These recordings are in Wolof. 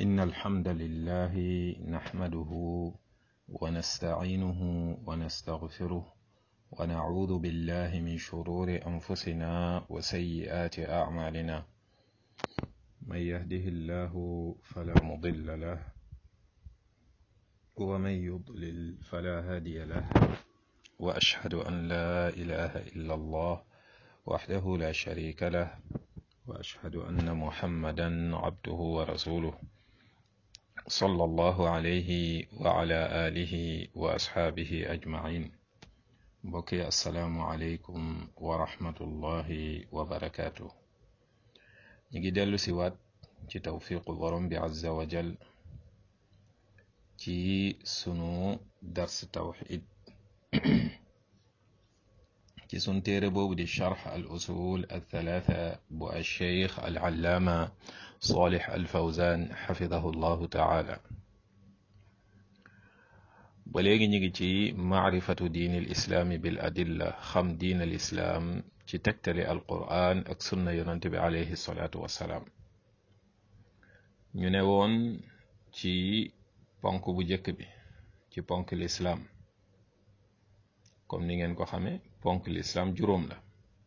إن الحمد لله نحمده ونستعينه ونستغفره ونعوذ بالله من شرور أنفسنا وسيئات أعمالنا من يهده الله فلا مضل له ومن يضلل فلا هادي له وأشهد أن لا إله إلا الله وحده لا شريك له وأشهد أن محمدا عبده ورسوله صلى الله عليه وعلى آله وأصحابه أجمعين بكي السلام عليكم ورحمة الله وبركاته نيجي دلو سوات ci tawfiqu borom bi azza wa jal ci sunu dars tawxid ci sun téere boobu di charx al usul al thalatha bu al cheikh al allaama salih al fawzan xafidahu llahu taala ba léegi ñu ngi ci maarifatu diini al islaami bil adilla xam diin al islaam ci tegtali al quran ak sunna yonante bi alayhi salaatu wassalaam ñu ne woon ci ponk bu njëkk bi ci ponk lislaam comme ni ngeen ko xamee ponk lislaam juróom la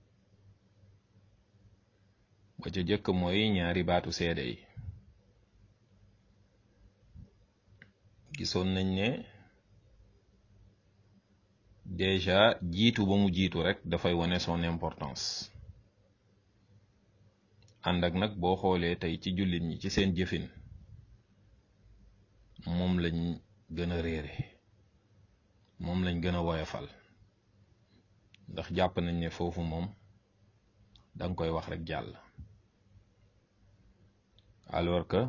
ba ca jëkk mooy ñaari baatu seede yi gisoon nañ ne déjà jiitu ba mu jiitu rek dafay wane son importance ànd ak nag boo xoolee tey ci jullit ñi ci seen jëfin moom lañ gën a réere moom lañ gën a woyofal ndax jàpp nañ ne foofu moom danga koy wax rek jàll alors que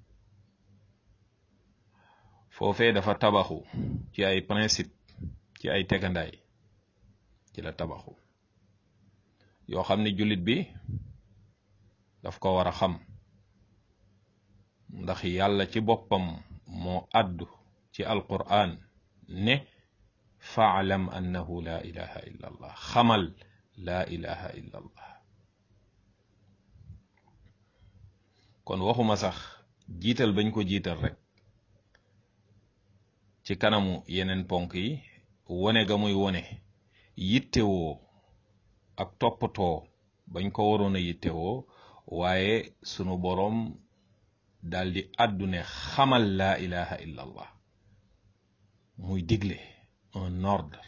foofee dafa tabaxu ci ay principe ci ay tegandaay ci la tabaxu yoo xam ne jullit bi daf ko war a xam ndax yàlla ci boppam moo àddu ci alquran ne faalam annahu la ilaha illa allah xamal la ilaha illa allah kon waxuma sax jiital bañ ko jiital rek ci kanamu yeneen ponk yi wone ga muy wone yittewoo ak toppatoo bañ ko waroon a yittewoo waaye sunu boroom daldi àddune xamal laa ilaha illa allah muy digle un ordre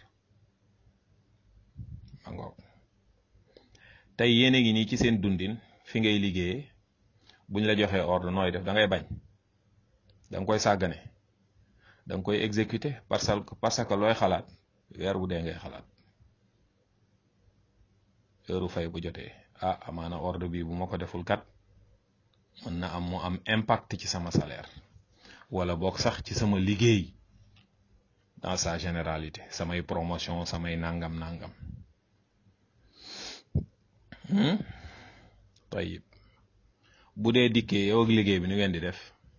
mangoog tey yéen a ngi nii ci seen dundin fi ngay liggéeye buñ la joxee ordre nooy def da ngay bañ da nga koy sàggane da nga koy exécuter parce que parce que looy xalaat weer bu dee ngay xalaat heure fay bu jotee ah amaana ordre bi bu ma ko deful kat mën na am mu am impact ci sama salaire wala boog sax ci sama liggéey dans sa généralité samay promotion samay nangam nangam tayib bu dee dikkee yow ak liggéey bi nu ngeen di def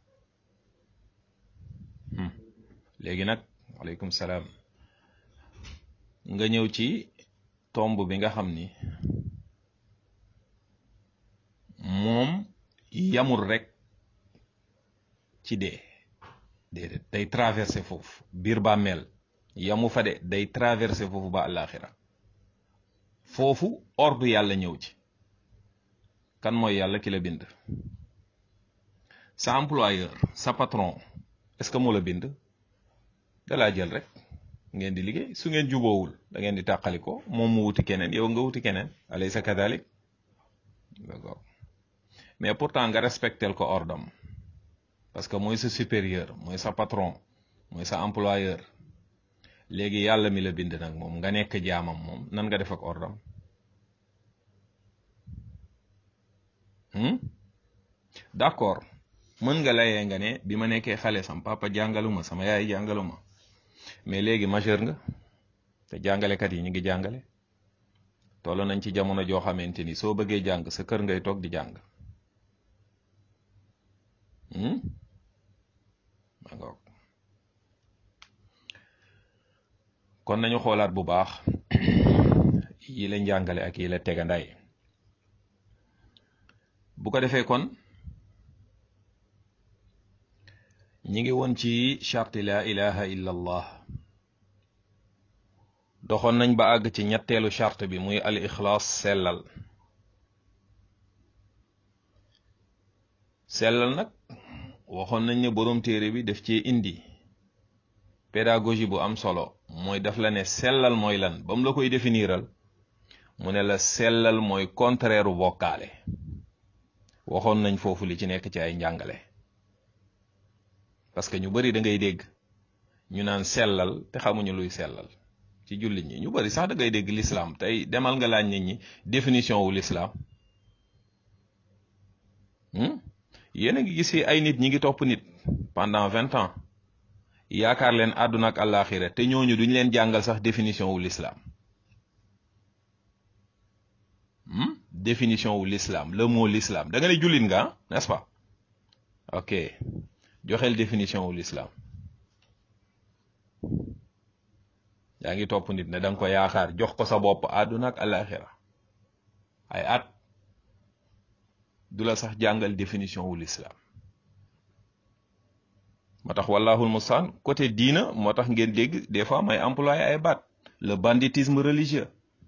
léegi nag waaleykum salaam nga ñëw ci tomb bi nga xam ni moom yamul rek ci dee déedéet day traversé foofu biir bàmmeel yamu fa de day traversé foofu ba àllaaxira foofu ordre yàlla ñëw ci kan mooy yàlla ki la bind sa employeur sa patron est-ce que moo la bind da laa jël rek ngeen di liggéey su ngeen juboowul da ngeen di tàqali ko moom mu wuti keneen yow nga wuti keneen alaysa kadalik d'accord mais pourtant nga respectel ko ordam parce que mooy sa supérieur mooy sa patron mooy sa employeur léegi yàlla mi la bind nag moom nga nekk jaamam moom nan nga def ak ordam d'accord mën nga layee nga ne bi ma nekkee xale sama papa jàngaluma sama yaay jàngaluma mais léegi majeur nga te jàngalekat yi ñu ngi jàngale toll nañ ci jamono joo xamante ni soo bëggee jàng sa kër ngay toog di jàng kon nañu xoolaat bu baax yi la njàngale ak yi la tegandaay bu ko defee kon ñi ngi woon ci charti la ilaha illa allah doxoon nañ ba àgg ci ñetteelu charte bi muy al ixlaas sellal sellal nag waxoon nañ ne boroom téere bi daf cee indi pédagogie bu am solo mooy daf la ne sellal mooy lan ba mu la koy définiral mu ne la sellal mooy contraire u bokkaale waxoon nañ foofu li ci nekk ci ay njàngale parce que ñu bari da ngay dégg ñu naan sellal te xamuñu luy sellal ci jullit ñi ñu bari sax da ngay dégg l'islam tey demal nga laaj nit ñi définition wu l'islam yéen a ngi gis fi ay nit ñi ngi topp nit pendant vingt ans yaakaar leen àdduna ak àllaaxira te ñooñu duñ leen jàngal sax définition wu l'islam définition wu l'islam le mot l'islam da nga ne jullit nga n'est-ce pas ok joxeel définition wu l'islam yaa ngi topp nit ne da nga ko yaakaar jox ko sa bopp àdduna ak àllaaxira ay at du la sax jàngal définition wu l'islam moo tax wallahul mustaan côté diina moo tax ngeen dégg des fois may employé ay baat le banditisme religieux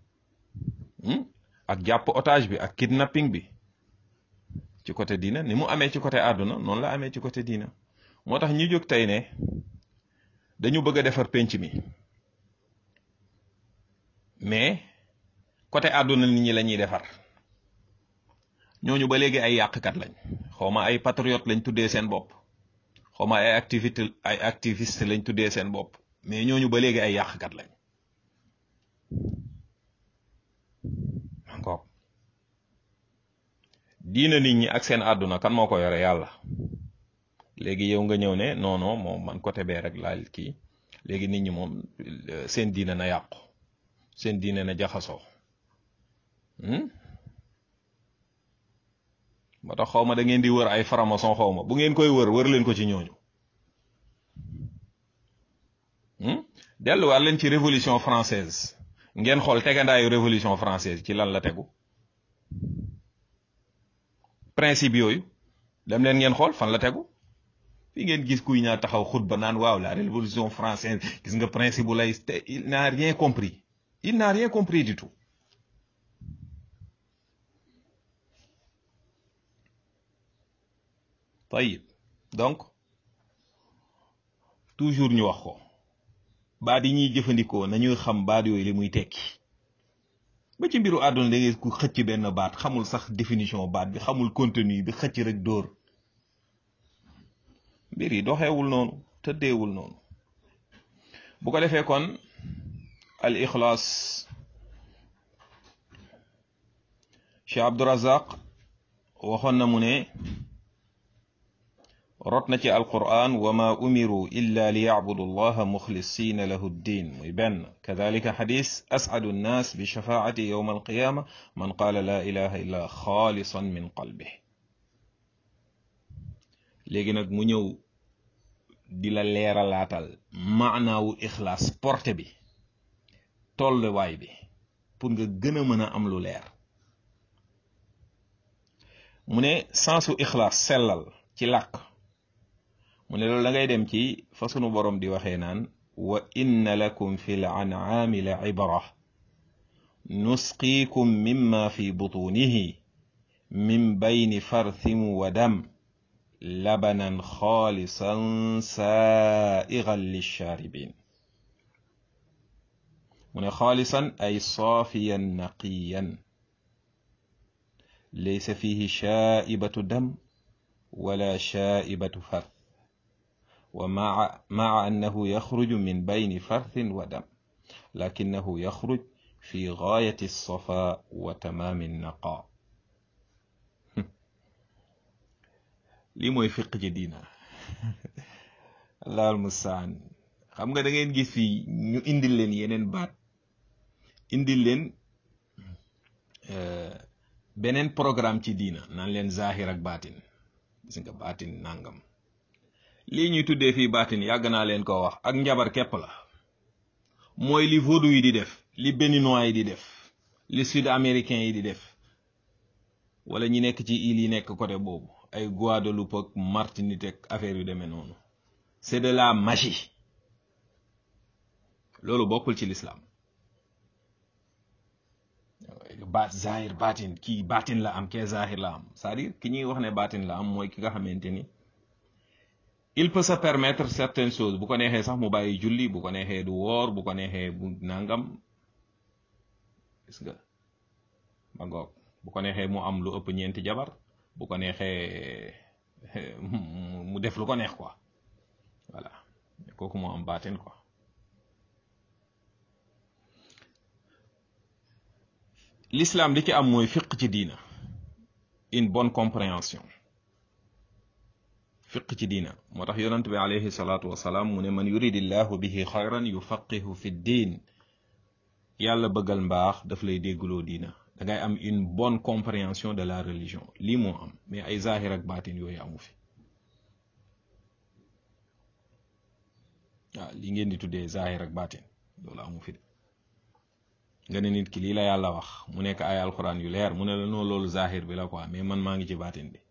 ak jàpp otage bi ak kidnapping bi ci côté diina ni mu amee ci côté àdduna noonu la amee ci côté diina moo tax ñu jóg tey ne dañu bëgg a defar penc mi mais côté àdduna nit ñi la ñuy defar ñooñu ba léegi ay yàqkat lañ xawma ay patriote lañ tuddee seen bopp xawma ay activité ay activiste lañ tuddee seen bopp mais ñooñu ba léegi ay yàqkat lañ encore diina nit ñi ak seen àdduna kan moo ko yore yàlla léegi yow nga ñëw ne non non moom man côté bee rek laal kii léegi nit ñi moom seen diina na yàqu seen diina na jaxasoo moo tax xaw ma da ngeen di wër ay franc-maçon xaw ma bu ngeen koy wër wër leen ko ci ñooñu delluwaat leen ci révolution française ngeen xool tegandaayu révolution française ci lan la tegu principe yooyu dem leen ngeen xool fan la tegu fi ngeen gis kuy ñaa taxaw xutba naan waaw la révolution française gis nga principe bu lay te il n'a rien compris il n'a rien compris du tout tayib donc toujours ñu wax ko baat yi ñuy jëfandikoo nañuy xam baat yooyu li muy tekki ba ci mbiru àdduna da ngay ku xëcc benn baat xamul sax définition baat bi xamul contenu bi xëcc rek dóor mbir yi doxeewul noonu tëddeewul noonu bu ko defee kon al ixlaas Cheikh Abdurazaq waxoon na mu ne rot na ci alquran wa ma umiru illa li yacbudu allaha muxlisina lahu ddin muy benn kadalika xadis ascadu nnas bi shafaati yowma alqiyama man qaala la ilaha illa xaalisan min qalbi léegi nag mu ñëw di la leeralaatal maanaawu ixlaas porte bi tolluwaay bi pour nga gën a mën a am lu leer mu ne sensu ixlaas sellal ci làkk mu ne loolu da ngay dem ci fa sunu borom di waxee naan wa inna lakum fi l an'aami la ibra nusqiikum mimma fi butunihi min bayni farthin wa dam labanan xaalisan saaigan lishaaribin mu ne xaalisan ay saafiyan naqiyan laysa fihi shaaibatu dam wala shaaibatu farth ومع مع أنه يخرج من بين فرث ودم لكنه يخرج في غاية الصفاء وتمام النقاء lii mooy fiq ci diina allahul mustaan xam nga da ngeen gis fii ñu indil leen yeneen baat indil leen beneen programme ci diina naan leen zahir ak baatin gis nga baatin nangam lii ñuy tuddee fii baatin yàgg naa leen ko wax ak njabar képp la mooy li vaudou yi di def li béninois yi di def li sud américain yi di def wala ñi nekk ci île yi nekk côté boobu ay Guadeloupe ak Martinique ak affaire yu demee noonu c'est de la magie loolu bokkul ci l'islam baat zahir baatin kii baatin la am kee zahir la am c'est-à-dire ki ñuy wax ne baatin la am mooy ki nga xamante ni il peut se permettre certaines choses bu ko neexee sax mu bàyyi julli bu ko neexee du woor bu ko neexee bu nangam gis nga ba ngoog bu ko neexee mu am lu ëpp ñeenti jabar bu ko neexee mu def lu ko neex quoi voilà kooku moo am baatin quoi l'islam li ci am mooy fiq ci diina une bonne compréhension fiq ci diina moo tax yonent bi alayhi salaatu wasalaam mu ne man yuridillahu bihi xayran yufaqihu fi diin yàlla bëggal mbaax daf lay déggloo diina da ngay am une bonne compréhension de la religion lii moo am mais ay zahir ak baatin yooyu amu fi waaw li ngeen di tuddee zahir ak baatin loolu amu fi de nga ne nit ki lii la yàlla wax mu nekk ay alxuraan yu leer mu ne la noo loolu zahir bi la quoi mais man maa ngi ci baatin bi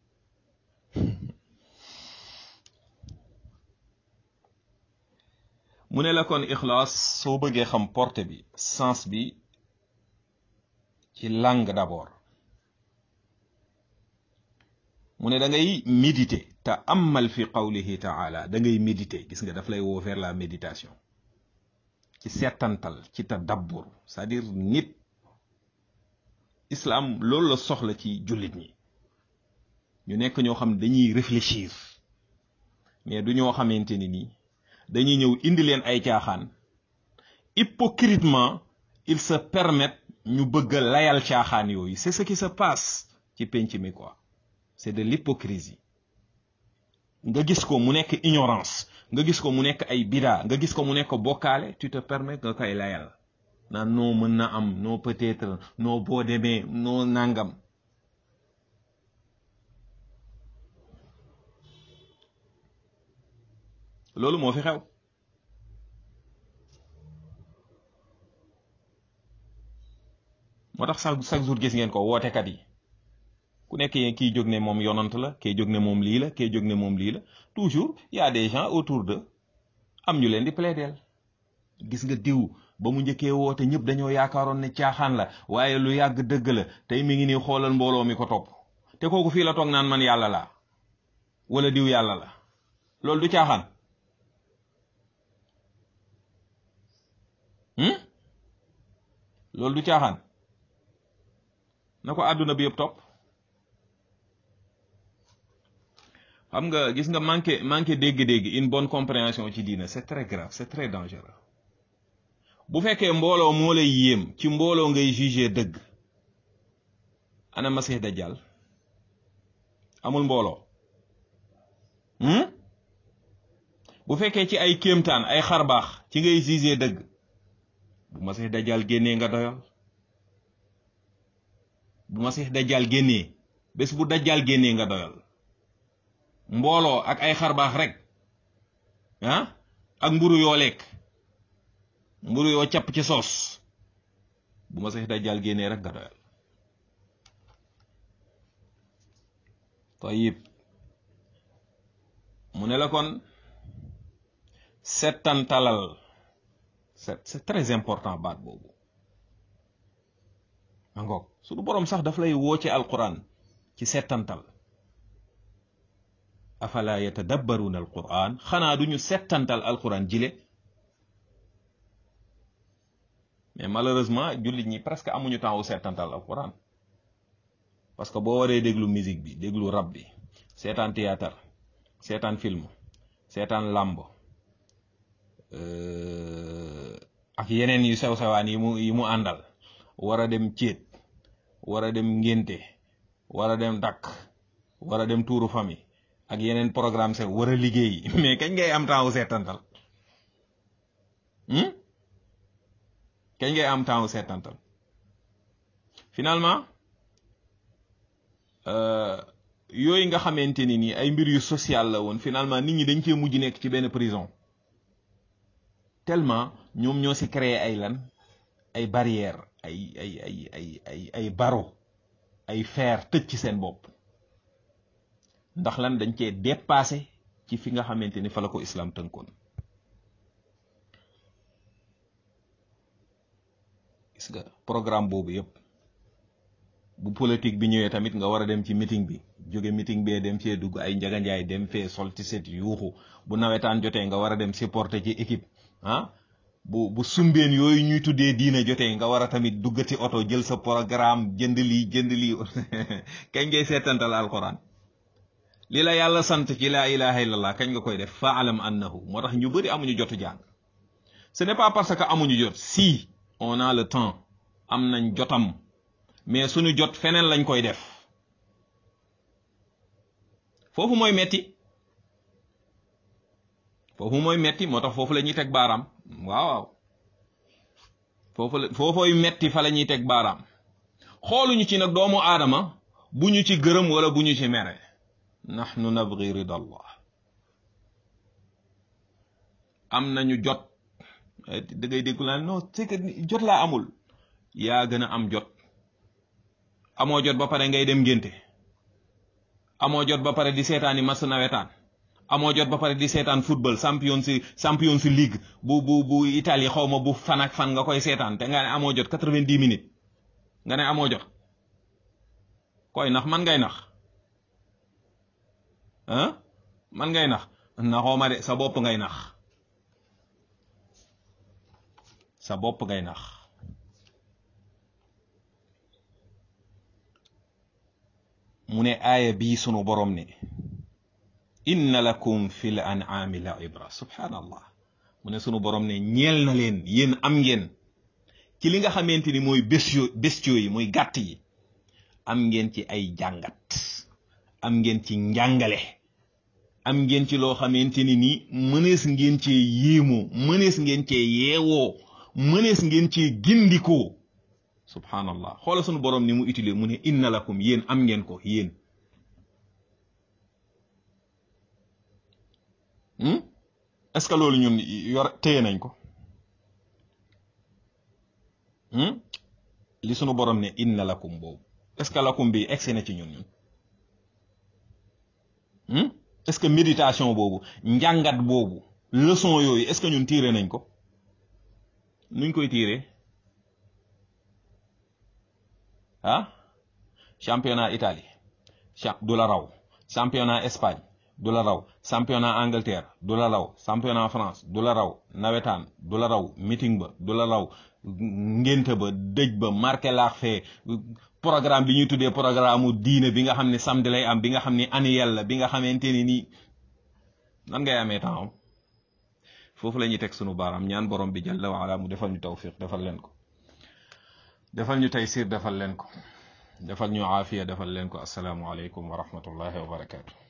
mu ne la kon ixlaas soo bëggee xam porte bi sens bi ci langue d'abord mu ne da ngay méditer te amal fi qawlihi taala da ngay méditer gis nga daf lay woo vers la méditation ci seetantal ci tadabbur c'est-à-dire nit islam loolu la soxla ci jullit ñi ñu nekk ñoo xam dañuy réfléchir mais du ñoo xamante ni nii dañuy ñëw indi leen ay caaxaan hypocritement ils se permettent ñu bëgg a layal caaxaan yooyu c'est ce qui se passe ci penc mi quoi c'est de l'hypocrisie nga gis ko mu nekk ignorance nga gis ko mu nekk ay bida nga gis ko mu nekk bokkaale tu te permets nga koy layal naan noo mën na am noo peut-être noo boo demee noo nangam loolu moo fi xew moo tax chaque chaque jour gis ngeen ko wootekat yi ku nekk kii jóg ne moom yonant la kii jóg ne moom lii la kii jóg ne moom lii la toujours y a des gens autour de am ñu leen di plaideel gis nga diw ba mu njëkkee woote ñëpp dañoo yaakaaroon ne caaxaan la waaye lu yàgg dëgg la tey mi ngi nii xoolal mbooloo mi ko topp te kooku fii la toog naan man yàlla la wala diw yàlla la loolu du caaxaan loolu du caaxaan na ko àdduna bi yëpp topp xam nga gis nga manqué manqué dégg-dégg une bonne compréhension ci diina c'est très grave c'est très dangereux bu fekkee mbooloo moo lay yéem ci mbooloo ngay juger dëgg ana masih dajjal amul mbooloo bu fekkee ci ay kéemtaan ay xarbaax ci ngay juger dëgg bu masih dajjal génnee nga doyal bu masih dajjal génnee bés bu dajjal génnee nga doyal mbooloo ak ay xarbaax rek ah ak mburu yoo lekk mburu yoo capp ci soos bu masih dajjal génnee rek nga doyal tayib mu ne la kon settantalal c'est c'est très important baat boobu ma ngoog suñu boroom sax daf lay woo ci alquran ci settantal afala yatadabbaruna alquran xanaa duñu settantal alquran jile mais malheureusement jullit ñi presque amuñu temps wu settantal alquran parce que boo waree déglu musique bi déglu rap bi seetaan théâtre seetaan film seetaan làmb ak yeneen yu sew sewaan yi mu yi mu àndal war a dem céet war a dem ngénte war a dem dakk war a dem tuuru famille ak yeneen programme se war a liggéey mais kañ ngay am temps wu seetantal kañ ngay am temps wu seetantal finalement yooyu nga xamante ni nii ay mbir yu social la woon finalement nit ñi dañ cee mujj nekk ci benn prison tellement ñoom ñoo ci créé ay lan ay barrières ay ay ay ay ay ay barreaux ay fer tëj ci seen bopp ndax lan dañ cee dépassé ci fi nga xamante ni fa la ko islam tënkoon gis nga programme boobu yëpp bu politique bi ñëwee tamit nga war a dem ci meeting bi jóge meeting bee dem fee dugg ay njaganjaay dem fee sol ci set yuuxu bu nawetaan jotee nga war a dem supporter ci équipe ah bu bu sumbeen yooyu ñuy tuddee diina jotee nga war a tamit duggati oto jël sa programme jënd lii jënd lii kañ ngay seetantal alquran li la yàlla sant ci laa ilaha illallah kañ nga koy def faalam annahu moo tax ñu bëri amuñu jotu jàng ce n'est pas parce que amuñu jot si on a le temps am nañ jotam mais suñu jot feneen lañ koy def foofu mooy metti foofu mooy metti moo tax foofu la ñuy teg baaraam waaw waaw foofu la foofooy metti fa la ñuy teg baaraam xooluñu ci nag doomu aadama bu ñu ci gërëm wala bu ñu ci mere nahnu nabgi rida allah am nañu jot da ngay déggu naan non c'est que jot laa amul yaa gën a am jot amoo jot ba pare ngay dem ngénte amoo jot ba pare di seetaani match nawetaan amoo jot ba pare di seetaan football champion si champion si league bu bu bu Italie xaw ma bu fan ak fan nga koy seetaan te nga ne amoo jot quatre-vingt-dix minutes nga ne amoo jot koy nax man ngay nax ah man ngay nax naxoo ma de sa bopp ngay nax sa bopp ngay nax mu ne aaya bii sunu borom ne inna lakum fil an'ami la ibra subhanallah mu ne sunu borom ne ñeel na leen yéen am ngeen ci li nga xamante ni mooy bestio bestio yi mooy gàtt yi am ngeen ci ay jàngat am ngeen ci njàngale am ngeen ci loo xamante ni nii mënees ngeen cee yéemoo mënees ngeen cee yeewoo mënees ngeen cee gindikoo subhanallah xoola sunu borom ni mu utile mu ne inna lakum yéen am ngeen ko yéen est-ce que loolu ñun yor téye nañ ko li sunu borom ne inna lakum boobu est-ce que lakum bi egsi na ci ñun ñun est-ce que méditation boobu njàngat boobu leçon yooyu est-ce que ñun tiire nañ ko nuñ koy tiire ah championnat Italie du la raw championnat Espagne du la raw championnat Angleterre du la raw championnat France du la raw nawetaan du la raw meeting ba du la raw ngénte ba dëj ba marqué laax fee programme bi ñuy tuddee programme mu diine bi nga xam ne samedi lay am bi nga xam ne annuel la bi nga xamante ni nii nan ngay amee temps foofu la ñuy teg sunu baaraam ñaan borom bi jalla wa ala mu defal ñu tawfiq defal leen ko defal ñu taysir defal leen ko defal ñu aafiya defal leen ko asalaamu aleykum wa rahmatullahi wa barakaatu